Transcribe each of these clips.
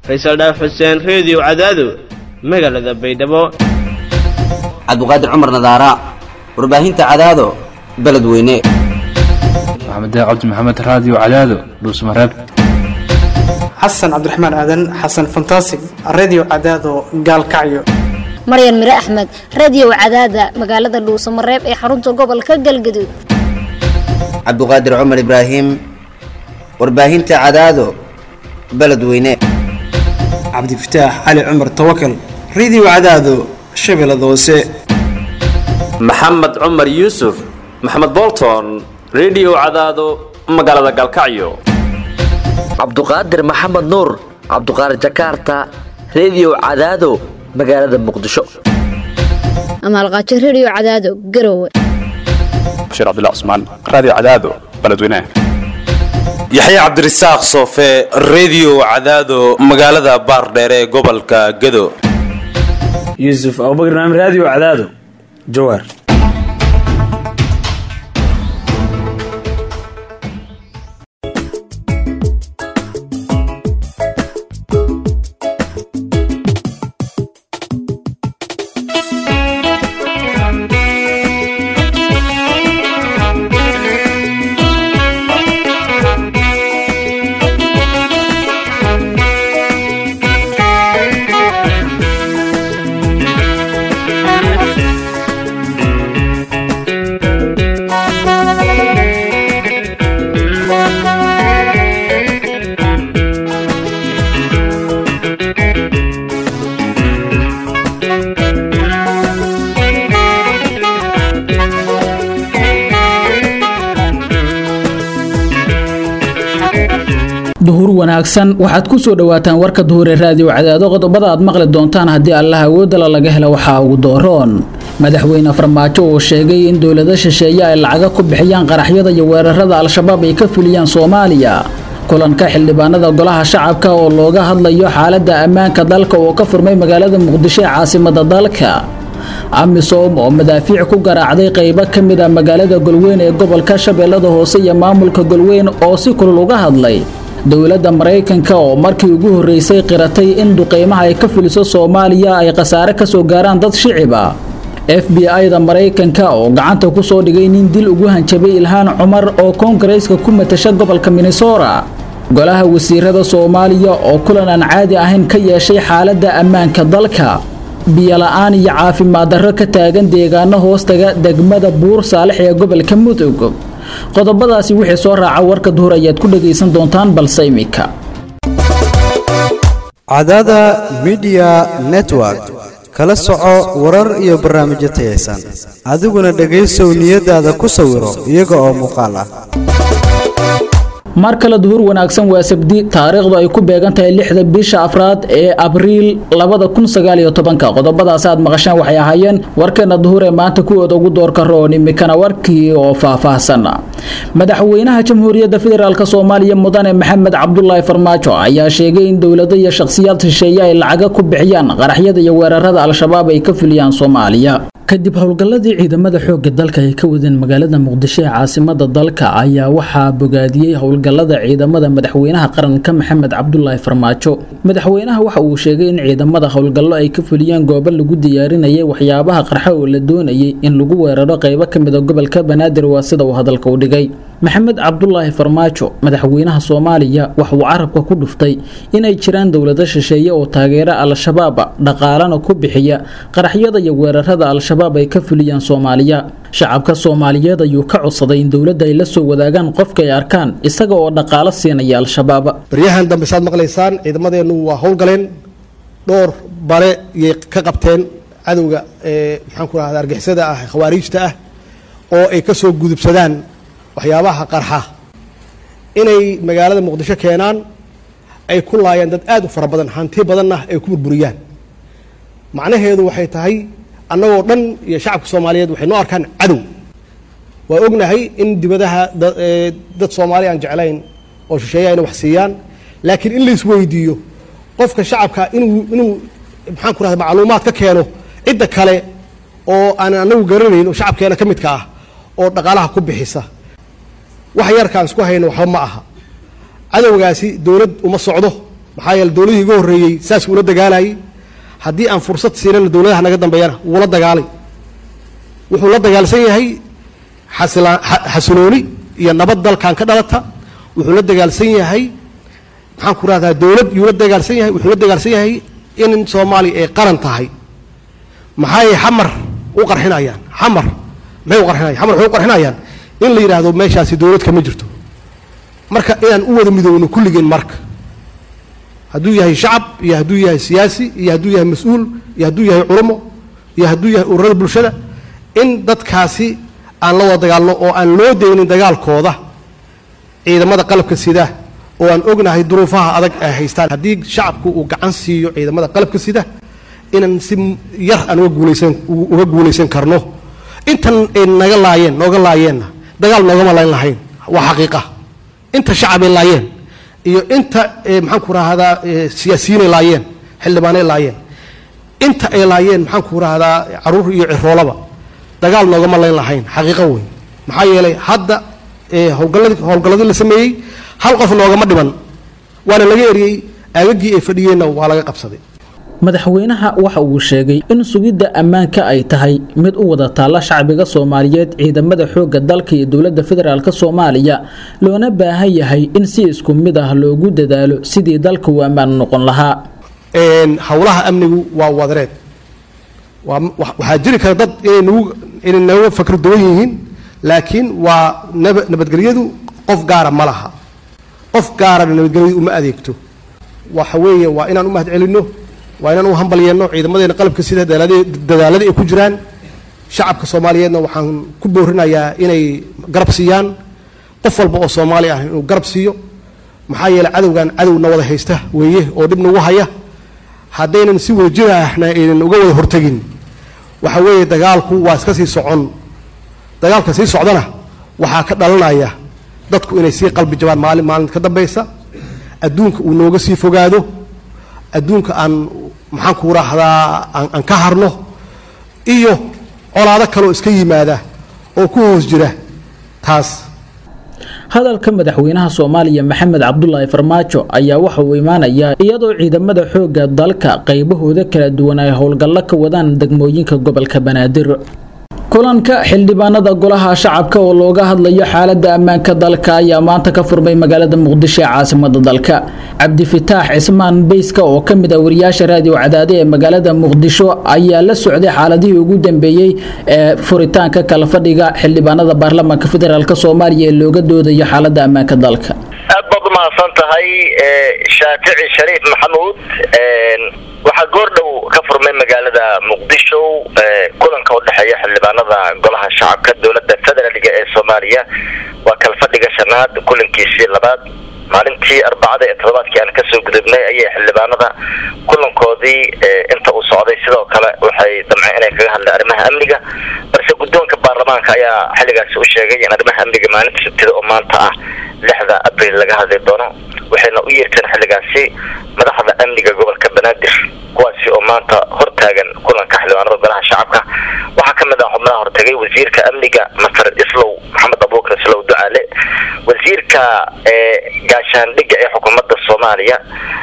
faysal dhaaf xuseen reediyo cadaado magaalada baydhabo cabduqaadir cumar nadaara warbaahinta cadaado beledweyne maxamed cabdi maxamed raadiyo cadaado dhuusmareeb xasan cabdiraxmaan aadan xasan fantasig redio cadaado gaalkacyo maryan mire axmed radio cadaada magaalada dhuusamareeb ee xarunta gobolka galgaduud cabduqaadir cumar ibraahim warbaahinta cadaado beledweyne cabdifataax cali cumar tawakal redio cadaado shabeellada hoose maxamed cumar yuusuf maxamed bolton redio cadaado magaalada gaalkacyo cabduqaadir maxamed nuur cabduqaadir jakarta redio cadaado magaalada muqdisho amaalqaajo radio cadaado garowe bashiir cabdilla cusmaan raadiyo cadaado beledweynaha yaxya cabdirasaaq soofe redio cadaado magaalada baardheere ee gobolka gado yuusuf abubakar maamid raadiyo cadaado jawaar duhur wanaagsan waxaad ku soo dhowaataan warka duhure raadiyo cadaado qodobada aad maqli doontaan haddii allah awoodala laga helo waxaa ugu dooroon madaxweyne farmaajo uu sheegay in dowlado shisheeye ay lacaga ku bixiyaan qaraxyada iyo weerarada al-shabaab ay ka fuliyaan soomaaliya kulanka xildhibaanada golaha shacabka oo looga hadlayo xaaladda ammaanka dalka oo ka furmay magaalada muqdisho ee caasimada dalka amisom oo madaafiic ku garaacday qaybo ka mid a magaalada golweyn ee gobolka shabeellada hoose iyo maamulka golweyn oo si kulul uga hadlay dowladda maraykanka oo markii ugu horreysay qiratay in duqeymaha ay ka fuliso soomaaliya ay khasaare ka soo gaaraan dad shiciba f b i-da maraykanka oo gacanta ku soo dhigay nin dil ugu hanjabay ilhaan cumar oo koongareeska ku matasha gobolka minnesota golaha wasiirada soomaaliya oo kulan aan caadi ahayn ka yeeshay xaaladda ammaanka dalka biyola-aan iyo caafimaad darro ka taagan deegaano hoostaga degmada buur saalix ee gobolka mudug qodobadaasi wixii soo raaca warka duhur ayaad ku dhagaysan doontaan balse imika cadada midiya network kala soco warar iyo barnaamijyo tayaysan adiguna dhegaysow niyadaada ku sawiro iyaga oo muuqaal ah mar kale duhur wanaagsan waa sabdi taariikhdu ay ku beegan tahay lixda bisha afraad ee abriil labada kun sagaal iyo tobanka qodobadaas aad maqasheen waxay ahaayeen warkeena duhur ee maanta kuwooda ugu doorka roon imikana warkii oo faahfaahsan madaxweynaha jamhuuriyadda federaalk soomaaliya mudane maxamed cabdulaahi farmaajo ayaa sheegay in dowlado iyo shakhsiyaad shisheeye ay lacaga ku bixiyaan qaraxyada iyo weerarada al-shabaab ay ka fuliyaan soomaaliya kadib howlgalladii ciidamada xoogga dalka ay ka wadeen magaalada muqdisho ee caasimada dalka ayaa waxaa bogaadiyey howlgallada ciidamada madaxweynaha qaranka maxamed cabdulaahi farmaajo madaxweynaha waxa uu sheegay in ciidamada howlgallo ay ka fuliyeen goobo lagu diyaarinayay waxyaabaha qarxa oo la doonayay in lagu weeraro qaybo ka mid a gobolka banaadir waa sida uu hadalka u dhigay maxamed cabdulaahi farmaajo madaxweynaha soomaaliya waxa uu carabka ku dhuftay inay jiraan dowlado shisheeye oo taageera al-shabaab dhaqaalana ku bixiya qaraxyada iyo weerarada al-shabaab ay ka fuliyaan soomaaliya shacabka soomaaliyeed ayuu ka codsaday in dowladda ay la soo wadaagaan qofka ay arkaan isaga oo dhaqaalo siinaya al-shabaab baryahan dambe saad maqlaysaan ciidamadeennu waa howlgaleen dhowr bale yay ka qabteen cadowga ee maxaan ku rahda argixisada ah khawaariijta ah oo ay ka soo gudubsadaan waxyaabaha qarxa inay magaalada muqdisho keenaan ay ku laayaan dad aad u fara badan hanti badanna ay ku burburiyaan macnaheedu waxay tahay annagoo dhan iyo shacabka soomaaliyeed waxay noo arkaan cadow waa ognahay in dibadaha dad soomaali aan jeclayn oo shisheeya ayna wax siiyaan laakiin in lais weydiiyo qofka shacabka inuu inuu maxaan ku rahda macluumaad ka keeno cidda kale oo aan anagu garanayn oo shacabkeena ka midka ah oo dhaqaalaha ku bixisa wax yarkaan isku hayno waxba ma aha cadowgaasi dowlad uma socdo maxaa yeele dowladihii iga horreeyey saas uula dagaalayay haddii aan fursad siinana dowladaha naga dambeeyana wuula dagaalay wuxuu la dagaalsan yahay xasila- xa- xasilooni iyo nabad dalkan ka dhalata wuxuu la dagaalsan yahay maxaan ku rahdaa dowlad yuu la dagaalsan yahay wuxuu la dagaalsan yahay in soomaaliya ay qaran tahay maxay xamar u qarxinayaan xamar maxay u qarxinayaan xamar waxay u qarxinayaan in la yidhaahdo meeshaasi dowlad kama jirto marka inaan u wada midoowno kulligeen marka hadduu yahay shacab iyo hadduu yahay siyaasi iyo hadduu yahay mas-uul iyo hadduu yahay culamo iyo hadduu yahay ururada bulshada in dadkaasi aan la wada dagaalno oo aan loo deynin dagaalkooda ciidamada qalabka sida oo aan ognahay duruufaha adag ay haystaan haddii shacabku uu gacan siiyo ciidamada qalabka sida inaan si yar aan uga guulaysan uga guulaysan karno intan ay naga laayeen nooga laayeenna dagaal noogama layn lahayn waa xaqiiqa inta shacabay laayeen iyo inta eh, maxaan ku rahdaa siyaasiyiinay laayeen xildhibaanay laayeen inta ay laayeen maxaan ku rahdaa caruur iyo ciroolaba dagaal noogama layn lahayn xaqiiqo weyn maxaa yeelay hadda eh, howlgalladii howlgalladii la sameeyey hal qof noogama dhiman waana laga eriyey aagagii ay fadhiyeenna waa laga qabsaday madaxweynaha waxa uu sheegay in sugidda ammaanka ay tahay mid u wada taalla shacbiga soomaaliyeed ciidamada xoogga dalka iyo dowladda federaalk soomaaliya loona baahan yahay in si isku mid ah loogu dadaalo sidii dalka uu ammaan noqon lahaa Een, howlaha amnigu waa wadareed waa wa- waxaa jiri kara dad inay nagu inay naga fakr duwan yihiin laakiin waa naba- nabadgelyadu qof gaara ma laha qof gaarana nabadgelyadu uma adeegto waxa weeye waa inaan u mahad celinno waa inaan u hambalyeeno ciidamadeena qalabka sida dadaalada- dadaaladii ay ku jiraan shacabka soomaaliyeedna waxaan ku boorinayaa inay garab siiyaan qof walba oo soomaali ah inuu garab siiyo maxaa yeelay cadowgan cadowna wada haysta weeye oo dhib nagu haya haddaynan si wada jir ahna aynan uga wada hortegin waxa weeye dagaalku waa iska sii socon dagaalka sii socdana waxaa ka dhalanaya dadku inay sii qalbi jabaan maalin maalin ka dambaysa adduunka uu nooga sii fogaado adduunka aan maxaan ku raahdaa aan aan ka harno iyo colaado kaloo iska yimaada oo ku hoos jira taas hadalka madaxweynaha soomaaliya maxamed cabdulaahi farmaajo ayaa waxa uu imaanayaa iyadoo ciidamada xoogga dalka qaybahooda kala duwan ay howlgallo ka wadaan degmooyinka gobolka banaadir kulanka xildhibaanada golaha shacabka oo looga hadlayo xaalada ammaanka dalka ayaa maanta ka furmay magaalada muqdisho ee caasimada dalka cabdifitaax cismaan beyska oo ka mid ah wariyaasha raadiyo cadaade ee magaalada muqdisho ayaa la socday xaaladihii ugu dambeeyey ee furitaanka kala fadhiga xildhibaanada baarlamaanka federaalk soomaaliya ee looga doodayo xaalada ammaanka dalka aad baad umahadsan tahay shaafici shariif maxamuud waxaa goordhow ka furmay magaalada muqdisho kulanka udhexeeya xildhibaanada golaha shacabka dowlada federaalga ee soomaaliya waa kala fadhiga shanaad kulankiisii labaad maalintii arbacada ee toddobaadkii aan kasoo gudubnay ayay xildhibaanada kulankoodii inta uu socday sidoo kale waxay damceen inay kaga hadleen arrimaha amniga balse guddoonka baarlamaanka ayaa xilligaasi u sheegay in arrimaha amniga maalinta sabtida oo maanta ah lixda abril laga hadli doono waxayna u yeerteen xilligaasi madaxda amniga gobolka banaadir kuwaasi oo maanta hortaagan kulanka xildhibaanada golaha shacabka waxaa kamid ah xubnaha hortagay wasiirka amniga masar islow maxamed abuukar islow ducaale wasiirka gaashaandhigga ee xukuumadda soomaaliya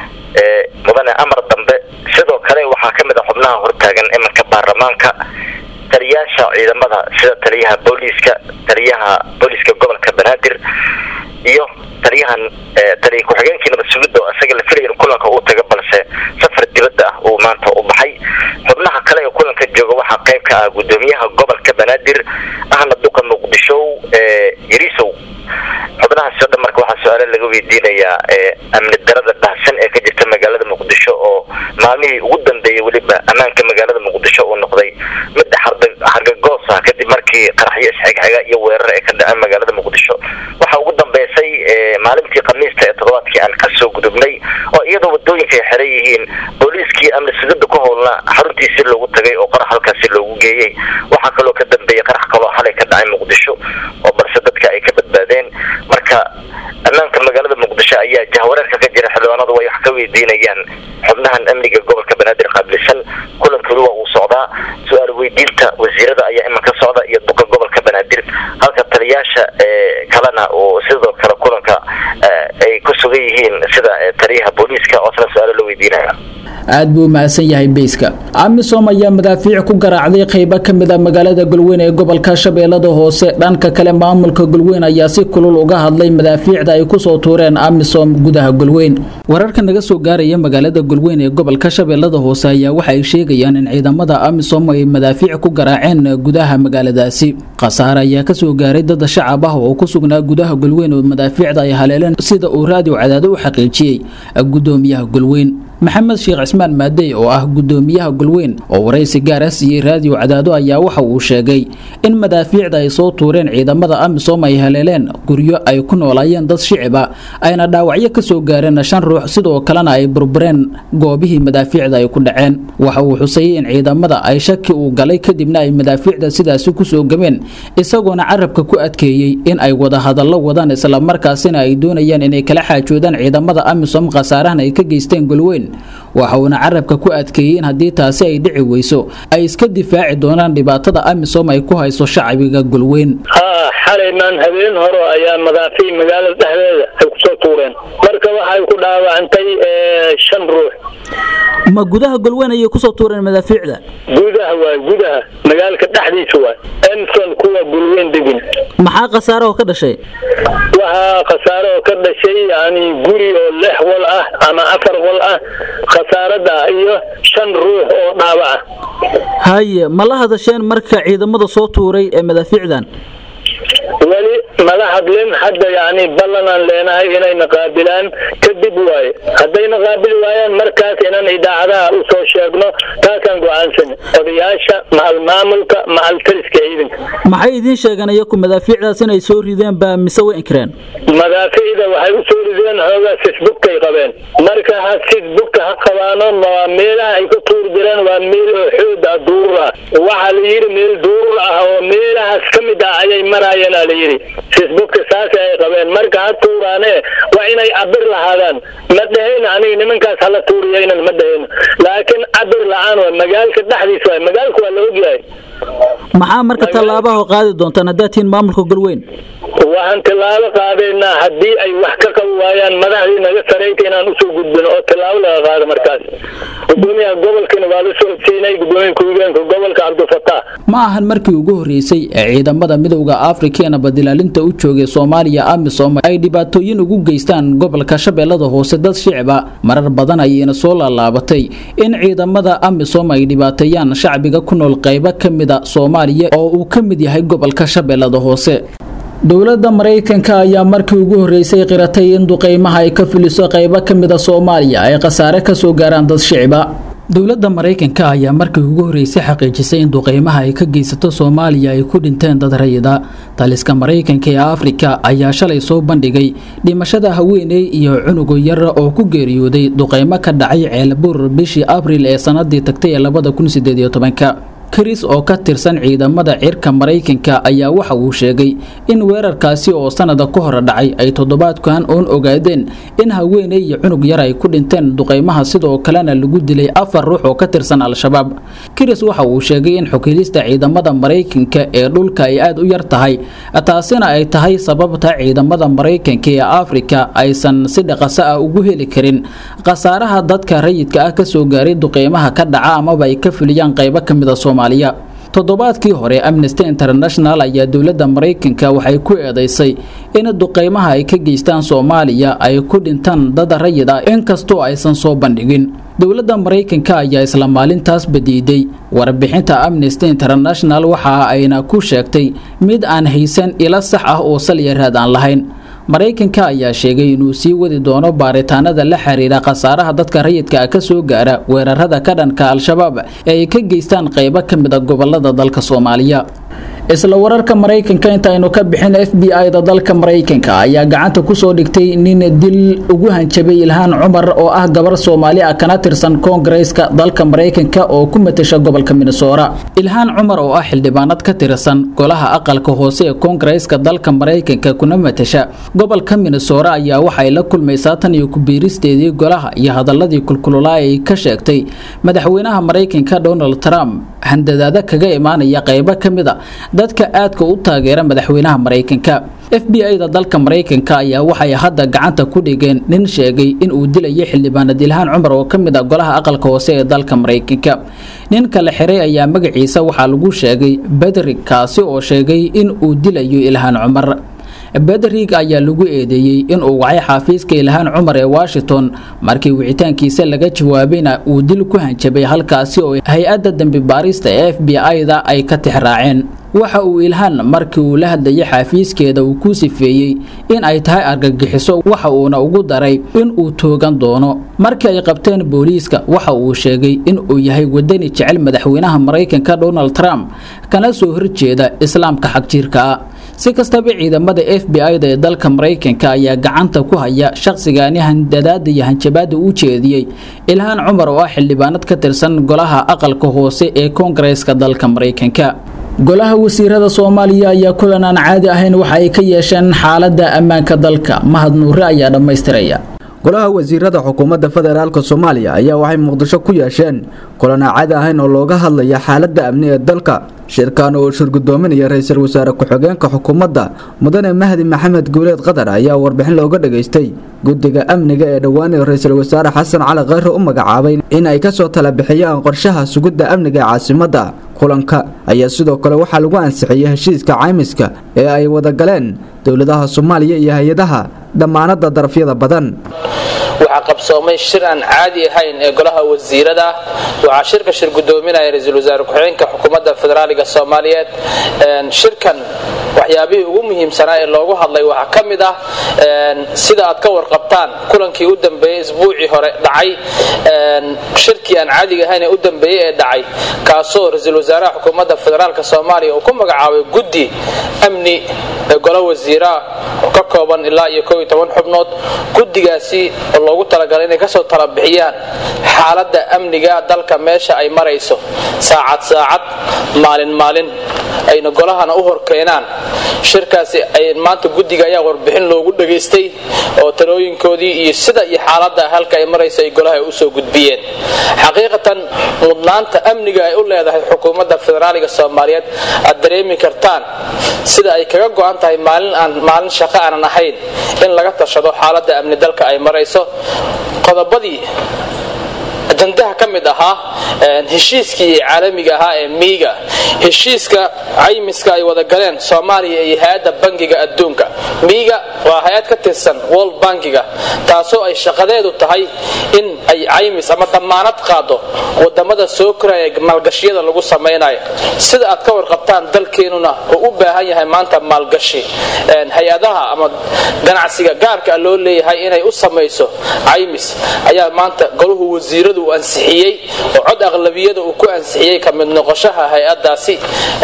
mudane amar dambe sidoo kale waxaa kamid ah xubnaha hortaagan imanka baarlamaanka taliyaasha ciidamada sida taliyaha booliiska taliyaha booliiska gobolka banaadir iyo taliyahan taliya ku-xigeenkii nabad sugidda oo isaga la filaya in kulanka uu taga balse safar dibadda ah uu maanta u baxay xubnaha kale ee kulanka jooga waxaa qayb ka ah gudoomiyaha gobolka banaadir ahna duqa muqdisho yarisow xubnahaasi o dhan marka waxaa su-aale laga weydiinayaa amni darada baahsan ee ka jirta magaalada muqdisho oo maalmihii ugu dambeeyay weliba ammaanka magaalada muqdisho uu noqday mid hargagoos ah kadib markii qaraxyo isxigxiga iyo weerar ay ka dhaceen magaalada muqdisho waxaa ugu dambeysay maalintii khamiista ee toddobaadkii aan kasoo gudubnay oo iyadoo wadooyinka ay xiran yihiin booliiskii amni sugidda ku howlna xaruntiisii loogu tagay oo qarax halkaasi loogu geeyey waxaa kaloo ka dambeeyay qarax kaloo xalay ka dhacay muqdisho oo balse dadka ay ka badbaadeen marka ammaanka magaalada muqdisho ayaa jahwareerka ka jira xildhibaanadu way wax ka weydiinayaan xubnahan amniga gobolka banaadir qaabilsan kulankoodu waa uu socdaa su-aal weydiinta wasiirada ayaa iman ka socda iyo duqa gobolka banaadir halka taliyaasha kalena oo sidoo kale kulanka ay ku sugan sugan yihiin sida taliyaha booliiska oosna su-aalo la weydiinaya aad buu mahadsan yahay beyska amisom ayaa madaafiic ku garaacday qaybo ka mid a magaalada galweyn ee gobolka shabeellada hoose dhanka kale maamulka galweyn ayaa si kulul uga hadlay madaafiicda ay kusoo tuureen amisom gudaha galweyn wararka naga soo gaaraya magaalada galweyn ee gobolka shabeellada hoose ayaa waxa ay sheegayaan in ciidamada amisom ay madaafiic ku garaaceen gudaha magaaladaasi khasaare ayaa kasoo gaaray dad shacab ah oo ku sugnaa gudaha galweyn oo madaafiicda ay haleeleen sida uu raadiyo cadaado u xaqiijiyey gudoomiyaha galweyn maxamed sheekh cismaan maadey oo ah gudoomiyaha galweyn oo waraysi gaar ah siiyey raadiyo cadaado ayaa waxa uu sheegay in madaafiicda ay soo tuureen ciidamada amisom ay haleeleen guryo ay ku noolaayeen dad shiciba ayna dhaawacyo kasoo gaareen shan ruux sidoo kalena ay burbureen goobihii madaafiicda ay ku dhaceen waxa uu xusayey in ciidamada ay shaki uu galay kadibna ay madaafiicda sidaasi kusoo gameen isagoona carabka ku adkeeyey in ay wada hadallo wadaan islamarkaasina ay doonayaan inay kala xaajoodaan ciidamada amisom khasaarahan ay ka geysteen galweyn waxa uuna carabka ku adkeeyey in haddii taasi ay dhici weyso ay iska difaaci doonaan dhibaatada amisom ay ku hayso shacbiga galweyn haa xalaymaan habeen hore ayaa madaafiic magaalada dhexdeeda ay kusoo tuureen marka waxay ku dhaawacantay shan ruux ma gudaha galweyn ayay kusoo tuureen madaafiicda gudaha waay gudaha magaalka dhexdiisa waay emson kuwa galweyn degin maxaa khasaare oo ka dhashay waxaa khasaare oo ka dhashay yani guri oo lix wal ah ama afar wal ah khasaarada iyo shan ruux oo dhaawaca haye ma la hadasheen marka ciidamada soo tuuray ee madaafiicdan weli mala hadlin hadda yani ballanaan leenahay inayna qaabilaan kadib waaye haddayna qaabili waayaan markaas inaan idaacadaha usoo sheegno taasaan go-aansan odayaasha macal maamulka macal taliska ciidanka maxay idiin sheegeen iyaku madaafiicdaas inay soo rideen baa mise way inkireen madaafiicda waxay u soo rideen hoogaa sisbugkay qabeen marka ha sisbugka ha qabaano waa meelaha ay ka tuuri jireen waa meel oo xoog ah duurur ah waxaa la yidhi meel duurur ah oo meelahaas ka mid ah ayay maraayeen aa la yidhi facebooka saas ay qabeen marka ha tuuraane waa inay cabir lahaadaan ma dhehayna aniga nimankaas hala tuuriyaynan ma dhehayno laakiin cabir la-aan waa magaalka dhexdiis waay magaalka waa la ogyahay maxaa marka tallaabaha qaadi doontaan haddaad tihiin maamulka galweyn waxaan tilaabo qaadaynaa haddii ay wax ka qabi waayaan madaxdii naga sarayta inaan usoo gudbino oo tilaabo laga qaado markaas gudoomiyaha gobolkana waa la socodsiinay gudoomiya ku-xigeenka gobolka cabdifataax ma ahan markii ugu horreysay ee ciidamada midowda afrika ee nabadilaalinta u joogay soomaaliya amisom ay dhibaatooyin ugu geystaan gobolka shabeellada hoose dad shicba marar badan ayayna soo laalaabatay in ciidamada amisom ay dhibaateeyaan shacbiga ku nool qaybo ka mida soomaaliya oo uu ka mid yahay gobolka shabeellada hoose dowladda maraykanka ayaa markii ugu horreysay qiratay in duqeymaha ay ka fuliso qaybo ka mida soomaaliya ay khasaare ka soo gaaraan dad shicba dowladda maraykanka ayaa markii ugu horreysay xaqiijisay in duqeymaha ay ka geysato soomaaliya ay ku dhinteen dad rayida taliska maraykanka ee afrika ayaa shalay soo bandhigay dhimashada haweeney iyo cunugo yar oo ku geeriyooday duqeymo ka dhacay ceelbuur bishii abril ee sanadii tagtay ee labada kun sideed iyo tobanka karis oo ka tirsan ciidamada cirka maraykanka ayaa waxa uu sheegay in weerarkaasi oo sanada ka hor dhacay ay toddobaadkan oon ogaadeen in haweeney iyo cunug yar ay ku dhinteen duqeymaha sidoo kalena lagu dilay afar ruux oo ka tirsan al-shabaab karis waxa uu sheegay in xukilista ciidamada maraykanka ee dhulka ay aada u yar tahay taasina ay tahay sababta ciidamada maraykanka ee afrika aysan si dhaqasa ah ugu heli karin khasaaraha dadka rayidka ah kasoo gaaray duqeymaha ka dhaca amaba ay ka fuliyaan qaybo ka mida soomaaliya toddobaadkii hore amnesty international ayaa dowladda maraykanka waxay ku eedeysay in duqeymaha ay ka geystaan soomaaliya ay ku dhintaan dad rayid ah inkastoo aysan soo bandhigin dowladda maraykanka ayaa isla maalintaas badiiday warbixinta amnesty international waxa ayna ku sheegtay mid aan haysan ilo sax ah oo salyaraad aan lahayn maraykanka ayaa sheegay inuu sii wadi doono baaritaanada la xiriira khasaaraha dadka rayidka ah ka soo gaara weerarada ka dhanka al-shabaab ee ay ka geystaan qaybo ka mid a gobolada dalka soomaaliya isla wararka maraykanka intaaynu ka bixin f b i da dalka maraykanka ayaa gacanta kusoo dhigtay nin dil ugu hanjabay ilhaan cumar oo ah gabar soomaali ah kana tirsan koongareeska dalka maraykanka oo ku matasha gobolka minnesora ilhaan cumar oo ah xildhibaanad ka tirsan golaha aqalka hoose ee koongareeska dalka maraykanka kuna matasha gobolka minnesora ayaa waxay la kulmaysaa tan iyo kubiiristeedii golaha iyo hadaladii kulkulolaa ay ka sheegtay madaxweynaha maraykanka donald trump handadaada kaga imaanaya qaybo ka mid a dadka aadka u taageera madaxweynaha maraykanka f b i da dalka maraykanka ayaa waxay hadda gacanta ku dhigeen nin sheegay in uu dilayo xildhibaanad ilhaan cumar oo ka mid ah golaha aqalka hoose ee dalka maraykanka ninka la xiray ayaa magaciisa waxaa lagu sheegay bedrig kaasi oo sheegay in uu dilayo ilhaan cumar bedrig ayaa lagu eedeeyey inuu wacay xaafiiska ilhaan cumar ee washington markii wicitaankiisa laga jawaabayna uu dil ku hanjabay halkaasi oo hay-adda dembi baarista ee f b i-da ay ka tixraaceen waxa uu ilhaan markii uu la hadlayay xaafiiskeeda uu ku sifeeyey in ay tahay argagixiso waxa uuna ugu daray in uu toogan doono markii ay qabteen booliiska waxa uu sheegay in uu yahay wadani jecel madaxweynaha maraykanka donald trump kana soo horjeeda islaamka xagjiirka ah si kastaba ciidamada f b i da ee dalka maraykanka ayaa gacanta ku haya shaqsigaani handadaada iyo hanjabaada u jeediyey ilhaan cumar oo ah xildhibaanad ka tirsan golaha aqalka hoose ee koongareeska dalka maraykanka golaha wasiirada soomaaliya ayaa kulan aan caadi ahayn waxa ay ka yeesheen xaalada ammaanka dalka mahad nuure ayaa dhammaystiraya golaha wasiirada xukuumadda federaalk soomaaliya ayaa waxay muqdisho ku yeesheen kulan aan caadi ahayn oo looga hadlaya xaaladda amni ee dalka shirkan oo shirgudoominaya ra-iisul wasaare ku-xigeenka xukuumadda mudane mahdi maxamed guuleed qatar ayaa warbixin looga dhageystay guddiga amniga ee dhowaanay ra-iisul wasaare xasan cali kheyre u magacaabay in ay kasoo tala bixiyaan qorshaha sugidda amniga ee caasimadda kulanka ayaa sidoo kale waxaa lagu ansixiyey heshiiska caymiska ee ay wada galeen dowladaha soomaaliya iyo hay-adaha dhammaanada darafyada badan waxaa qabsoomay shir aan caadi ahayn ee golaha wasiirada waxaa shirka shir gudoominaya ra-iisul wasaare ku-xigeenka xukuumadda federaaliga soomaaliyeed shirkan waxyaabihii ugu muhiimsanaa ee loogu hadlay waxaa ka mid ah sida aad ka warqabtaan kulankii u dambeeyey isbuucii hore dhacay shirkii aan caadiga ahayn ee u dambeeyey ee dhacay kaasoo ra-iisul wasaaraha xukuumadda federaalka soomaaliya uu ku magacaabay guddi amni ee golo wasiira oo ka kooban ilaa iyo koob iyo toban xubnood guddigaasi oo loogu talagalay inay kasoo tala bixiyaan xaaladda amniga dalka meesha ay marayso saacad saacad maalin maalin ayna golahana u horkeenaan shirkaasi ay maanta guddiga ayaa warbixin loogu dhageystay oo talooyinkoodii iyo sida iyo xaaladda halka ay marayso ay golaha ay usoo gudbiyeen xaqiiqatan mudnaanta amniga ay u leedahay xukuumadda federaaliga soomaaliyeed aad dareemi kartaan sida ay kaga go-an tahay maalin aan maalin shaqo aanan ahayn in laga tashado xaaladda amni dalka ay marayso qodobadii ajandaha ka mid ahaa heshiiskii caalamiga ahaa ee miiga heshiiska caymiska ay wada galeen soomaaliya iyo hay-adda bangiga adduunka miiga waa hay-ad ka tirsan world bankiga taasoo ay shaqadeedu tahay in ay caymis ama damaanad qaado wadamada soo koraya maalgashiyada lagu samaynayo sida aad ka warqabtaan dalkeenuna oo u baahan yahay maanta maalgashi hay-adaha ama ganacsiga gaarka loo leeyahay inay u samayso caymis ayaa maanta golahu wasiiradu uu ansixiyey oo cod aqlabiyada uu ku ansixiyey ka mid noqoshaha hay-adaasi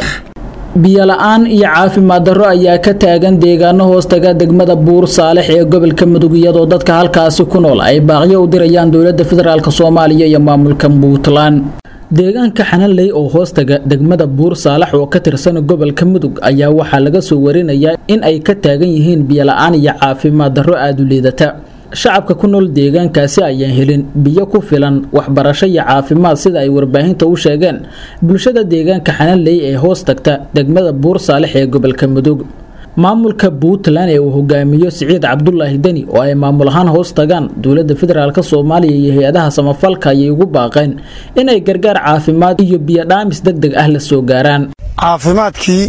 biyola-aan iyo caafimaad darro ayaa ka taagan deegaano hoostaga degmada buur saalex ee gobolka mudug iyadoo dadka halkaasi ku nool ay baaqyo u dirayaan dowladda federaalk soomaaliya iyo maamulka puntland deegaanka xananley oo hoostaga degmada buur saalax oo ka tirsan gobolka mudug ayaa waxaa laga soo warinayaa in ay ka taagan yihiin biyola-aan iyo caafimaad darro aada u liidata shacabka ku nool deegaankaasi ayaan helin biyo ku filan waxbarasho iyo caafimaad sida ay warbaahinta u sheegeen bulshada deegaanka xananley ee hoos tagta degmada buur saalex ee gobolka mudug maamulka puntland ee uu hogaamiyo siciid cabdulaahi deni oo ay maamul ahaan hoos tagaan dowladda federaalk soomaaliya iyo hay-adaha samafalka ayay ugu baaqeen inay gargaar caafimaad iyo biyo dhaamis deg deg ah la soo gaaraan caafimaadkii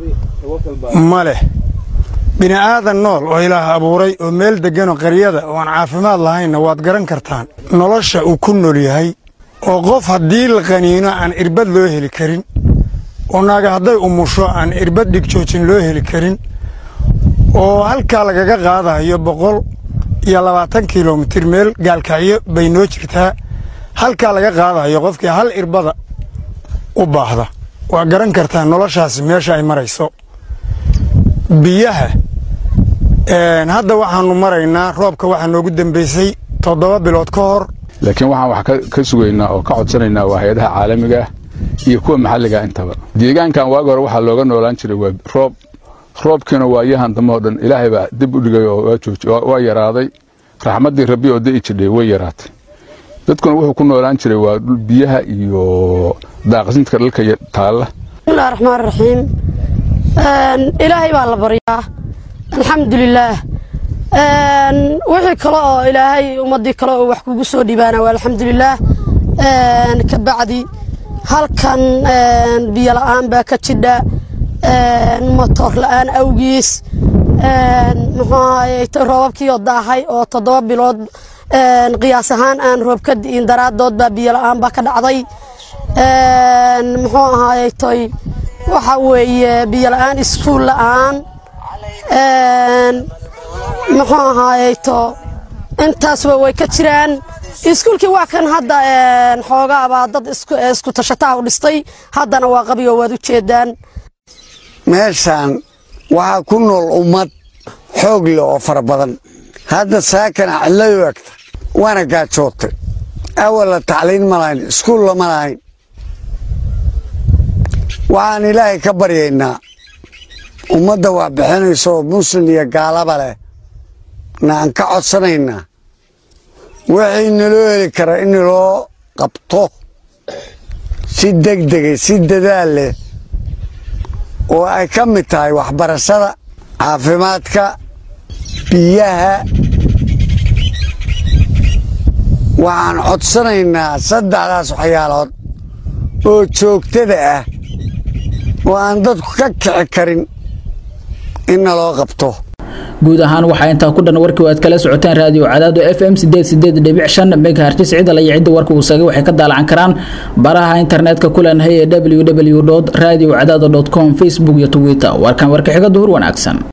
ma leh bini aadan nool oo ilaah abuuray oo meel degganoo qaryada oo aan caafimaad lahaynna waad garan kartaan nolosha uu ku nool yahay oo qof haddii la qaniino aan irbad loo heli karin oo naaga hadday umusho aan irbad dhigjoojin loo heli karin oo halkaa lagaga qaadayo boqol iyo labaatan kilomitir meel gaalkacyo bay noo jirtaa halkaa laga qaadayo qofkii hal irbada u baahda waa garan kartaa noloshaasi meesha ay marayso biyaha hadda waxaannu maraynaa roobka waxaa noogu dambaysay toddoba bilood ka hor laakiin waxaan wax ka sugaynaa oo ka codsanaynaa waa hay-adaha caalamiga ah iyo kuwa maxalliga intaba deegaankan waagi hore waxaa looga noolaan jiray waa roob roobkiina waayahan dambe oo dhan ilaahay baa dib u dhigay oo waa jooji waa yaraaday raxmaddii rabbi oo da'i jidhay way yaraatay dadkuna wuxuu ku noolaan jiray waa dhul biyaha iyo daaqsintka dhalka taalla bismillahi raxmaan raxiim ilaahay baa la baryaa alxamdulilaah wixii kale oo ilaahay ummadii kale oo wax kugu soo dhibaana waa alxamdulilaah ka bacdi halkan biyo la'aan baa ka jidha motor la'aan awgiis muxuu ahaye roobabkii oo daahay oo toddoba bilood qiyaas ahaan aan roob ka di'in daraadood baa biyo la'aan baa ka dhacday muxuu ahaaye toy waxa weeye biyo la'aan iskuul la'aan muxuu ahaaye to intaasba way ka jiraan iskuulkii waa kan hadda xoogaabaa dad isku tashataha u dhistay haddana waa qabiyo waad u jeedaan meeshaan waxaa ku nool ummad xoog leh oo fara badan hadda saakana cidlayu egta waana gaajootay awalla tacliin ma lahayn iskuul lama lahayn waxaan ilaahay ka baryaynaa ummadda wax bixinaysa oo muslim iyo gaalaba leh na aan ka codsanaynaa wixii naloo heli kara in naloo qabto si degdegay si dadaal leh oo ay ka mid tahay waxbarashada caafimaadka biyaha waxaan codsanaynaa saddexdaas waxyaalood oo joogtada ah oo aan dadku ka kici karin in naloo qabto guud ahaan waxaa intaa ku dhan warkii aad kala socoteen raadiyo cadaado f m megahertis cidal iyo cidda warka uu sagay waxay ka daalacan karaan baraha internetka kulanhay ee www radio cadaado com facebook iyo twitter warkan warka xiga duhur wanaagsan